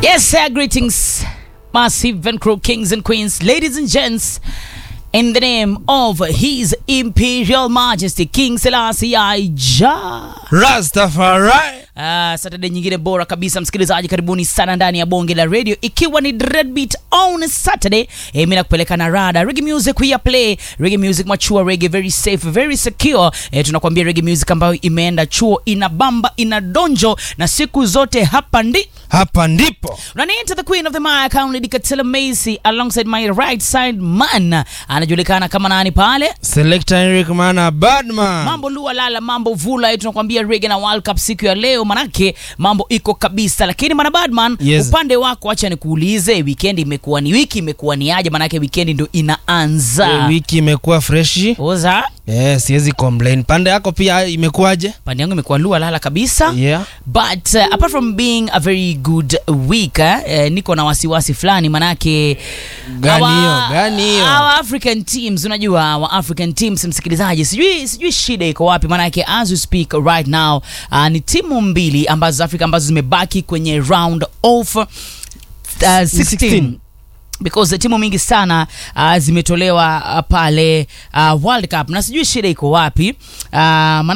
Yes, sir. Greetings, massive and crew kings and queens, ladies and gents. In the name of His Imperial Majesty King Selassie I Ja. Rastafari. Uh, Saturday nyingine bora kabisa msikilizaji, karibuni sana ndani ya bonge la radio, ikiwa ni Dreadbeat on Saturday. Eh, mimi nakupeleka na rada reggae music we play reggae music mature reggae very safe very secure. Eh, tunakwambia reggae music ambayo imeenda chuo, ina bamba, ina donjo na siku zote hapa ndi Hapa ndipo Running into the queen of the mic, Lady Katila Macy alongside my right side man anajulikana kama nani pale Selector Eric Mana Badman. mambo lua lala mambo vula tunakwambia rege na World Cup siku ya leo manake mambo iko kabisa lakini mana badman Yes. upande wako acha nikuulize weekend imekuwa ni wiki imekuwa ni aje manake weekend ndio inaanza Eh, wiki imekuwa freshi. oza Eh, siwezi complain. Pande yako pia imekuwaje? pande yangu imekuwa lua lala kabisa Yeah. but uh, apart from being a very good week eh, eh, niko na wasiwasi fulani manake Gani our- hiyo? Gani hiyo? our african teams unajua our african teams msikilizaji sijui sijui shida iko wapi manake as we speak right now uh, ni timu mbili ambazo za afrika ambazo zimebaki kwenye round of uh, 16 16. because timu mingi sana uh, zimetolewa uh, pale uh, world cup na sijui shida iko wapi uh,